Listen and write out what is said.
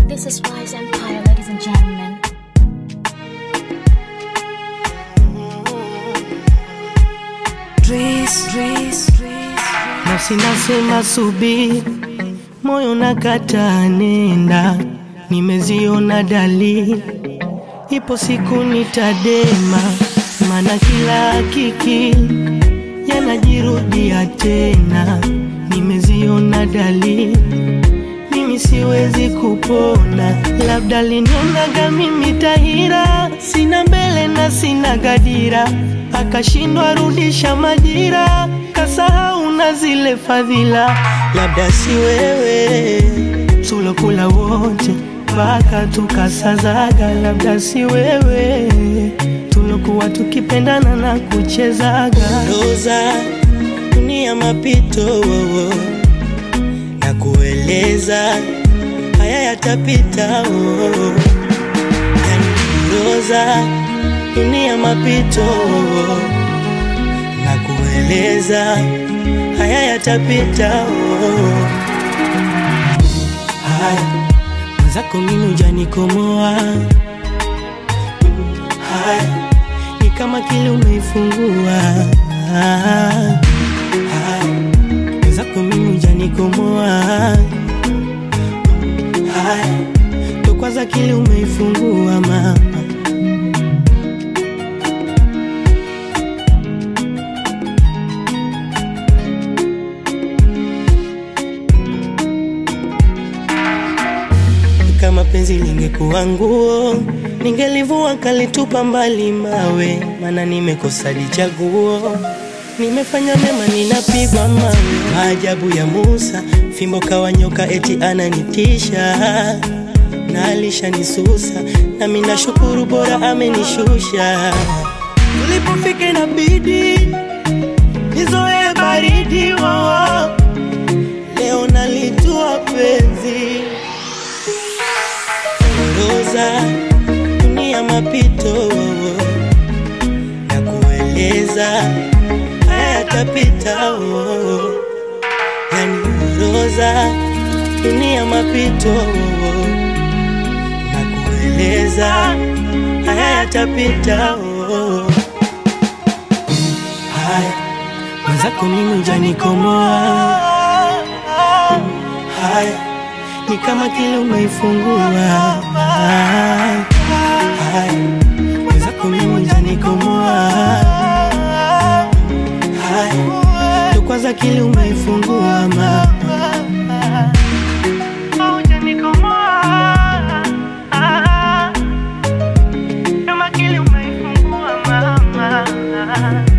This is Wise Empire, ladies and gentlemen. Nafsi nasema subiri, moyo nakataa nenda, nimeziona dalili, ipo siku nitadema, maana kila hakiki yanajirudia tena, nimeziona dalili mimi siwezi kupona, labda linionaga mimi tahira, sina mbele na sina gadira, akashindwa rudisha majira, kasahau na zile fadhila, labda si wewe tulokula wote mpaka tukasazaga, labda si wewe tulokuwa tukipendana na kuchezaga roza dunia mapito wowo na kueleza haya yatapita oh. Yaniroza dunia mapito oh. na kueleza haya yatapita oh. Haya mwenzako mimi ujanikomoa haya ni kama kile umeifungua haya zako mimi ujanikomoa haya ndo kwanza kile umeifungua mama kama penzi lingekuwa nguo ningelivua kalitupa mbali mawe maana nimekosa lichaguo nimefanya mema ninapigwa mawe maajabu ya Musa fimbo kawa nyoka eti ananitisha na alishanisusa nami nashukuru bora amenishusha tulipofika inabidi nizoe baridi wowo leo nalitua penzi roza dunia mapito wowo na kueleza haya yatapita oh. yani roza dunia mapito oh. na kueleza haya yatapita oh. haya mwenzako mimi ujanikomoa haya ni kama kile umeifungua haya mwenzako mimi ujanikomoa haya ndo kwanza kile umeifungua mama kama kile umeifungua mama